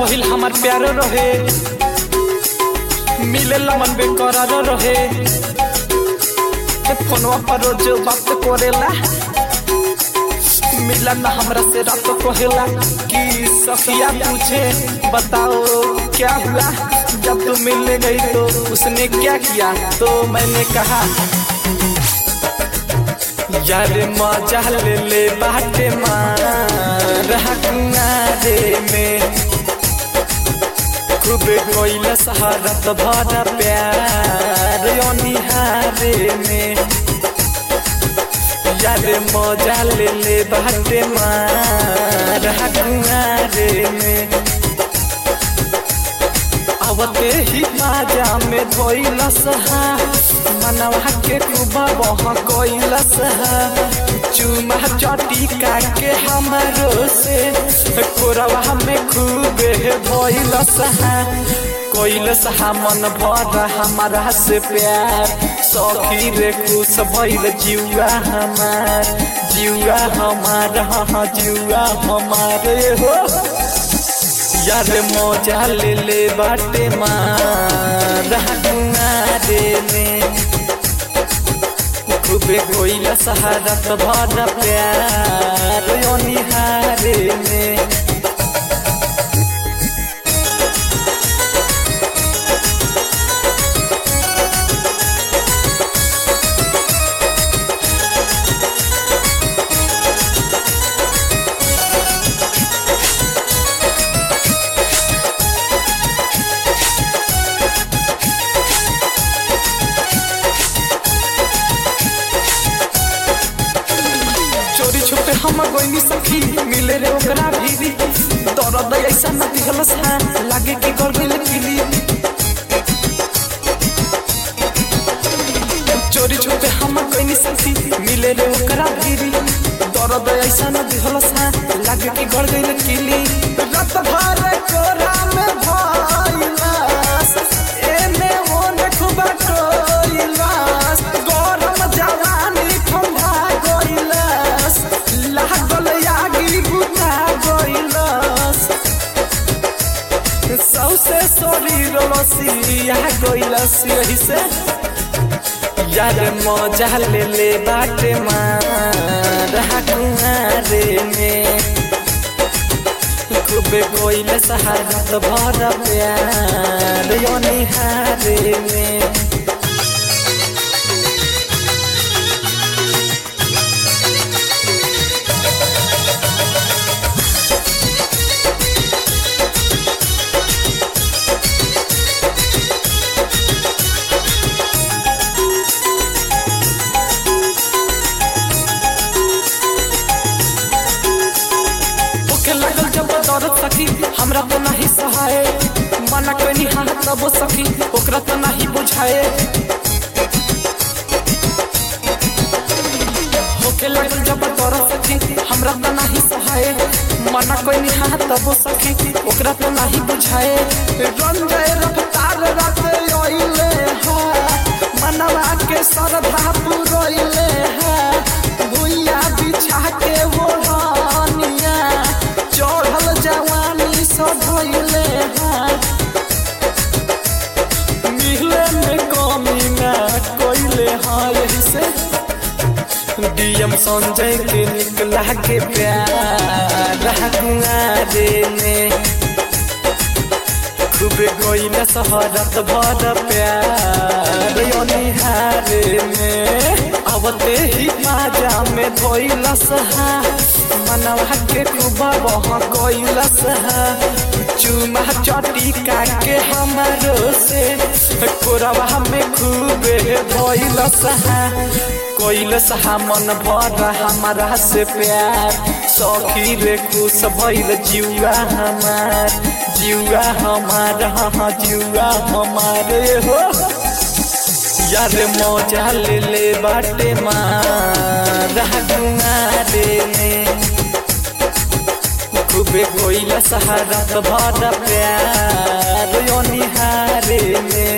पहिल हमार प्यार रहे मिले मन बेकरार रहे फोनवा पर रोज बात करेला मिला ना हमरा से रात कहेला कि सखिया पूछे बताओ क्या हुआ जब तू मिलने गई तो उसने क्या किया तो मैंने कहा यार मजा ले ले बाटे मारे में खूबे कोइला सहारत भरा प्यार निहारे में यार मजा ले ले बाटे मारे में आवते ही माजा में धोइलस हा मनवा के कुबा बह कोइलस हा चुमा चटी के हमरो से कोरवा में खूबे धोइलस हा कोइलस हा मन भर हमारा से प्यार सखी रे खुश भइल जिउआ हमार जिउआ हमार हाँ जिउआ हमारे हो यार मजा ले ले बाटे मारे में खूबे कोइला सहारत भर प्यार निहारे में चोरी छुपे हम गोइनी सखी मिले रे ओकरा भीरी दर्द ऐसा न दिखलस हा लागे कि कर गइल पीली चोरी छुपे हम गोइनी सखी मिले रे ओकरा भीरी दर्द ऐसा न दिखलस हा लागे कि कर गइल पीली रात भर कोरा में भइलास एने ओने खुबा टोइलास गरम जवानी ठंडा गइलास लागल आगी बुता गइलास सौसे शरीर लसिया गइलास यही से यार मजा ले ले बाटे मारे में खूबे कोइल सहारत भर प्यार निहारे में ओके लागल जब दर्द सखी हमरा तो नहीं सहाय मना कोई हाथ तब सखी ओकरा तो नहीं बुझाए ओके लागल जब दर्द सखी हमरा तो नहीं सहाय मना कोई हाथ तब सखी ओकरा तो नहीं बुझाए रंजय रफ्तार रात ओइले हा मनवा के सरधा पुरोइले हा भुइया बिछा के ओढ़निया चढ़ल जवानी सब भइले हा मिले में कमी ना कोइले हा यही से डीएम संजय के निकला के प्यार कुआरे में खूबे कोइला सहरत भर प्यार निहारे में आवते ही माजा में धोइलस हा मनवा के कुबा बह कोइलस हा चुमा चटी के हमरो से कोरवा में खूबे धोइलस हा कोइलस हा मन भर हमारा से प्यार सखी रे खुश भइल जिउआ हमार जिउआ हमार हाँ जिउआ हमारे हो यार मौजा ले ले बाटे मारे में खूबे कोइला सहारा भर प्यार निहारे में